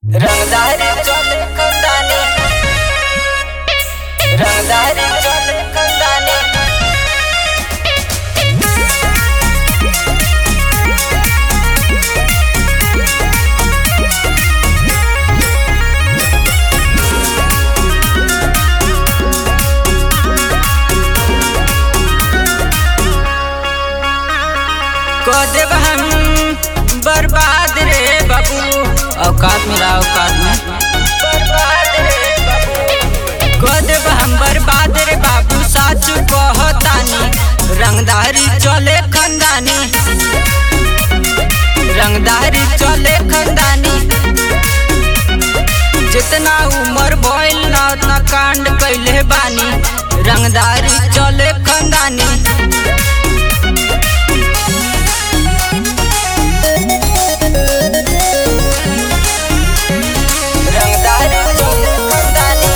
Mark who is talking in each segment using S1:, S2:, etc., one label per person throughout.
S1: रंगदारी चले कंदानी रंगदारी चले कंदानी को देव हम बर्बाद रे बाबू औकात में रहा औकात में बर्बाद रे बाबू को देव हम बर्बाद रे बाबू साच कहतानी रंगदारी चले खंदानी रंगदारी चले खंदानी जितना उम्र भइल ना उतना कांड कैले बानी रंगदारी चले खंदानी रंगदारी चले खंदानी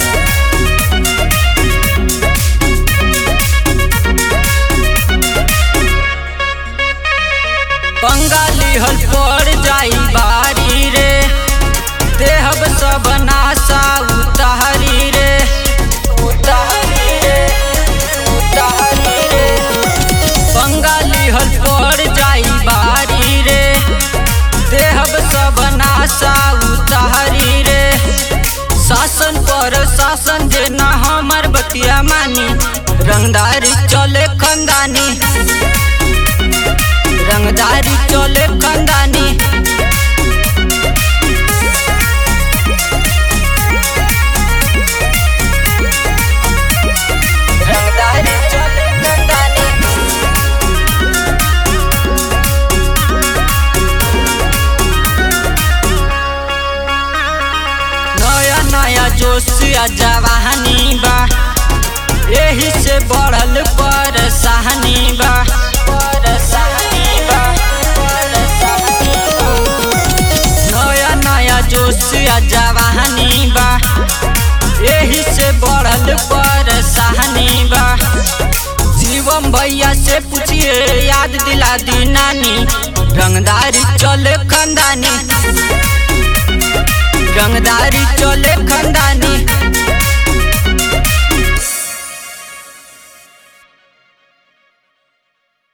S1: बंगाली हल पड़ जाई बारी रे देहब सब नासा उतारी रे उतारी रे उतारी रे बंगाली हल पड़ जाई बारी रे देहब सब नासा उतारी रे शासन पर शासन जे ना हमर बतिया मानी रंगदारी चले खंदानी रंगदारी चले खंदानी रंगदारी चले खंदानी नया नया जोश आ जवानी बा यही से बढ़ल परेशानी बा परेशानी बा परेशानी बा नया नया जोश आ जवानी बा यही से बढ़ल परेशानी बा शिवम भैया से पूछिए याद दिला दी नानी रंगदारी चले खंदानी रंगदारी चले खंदानी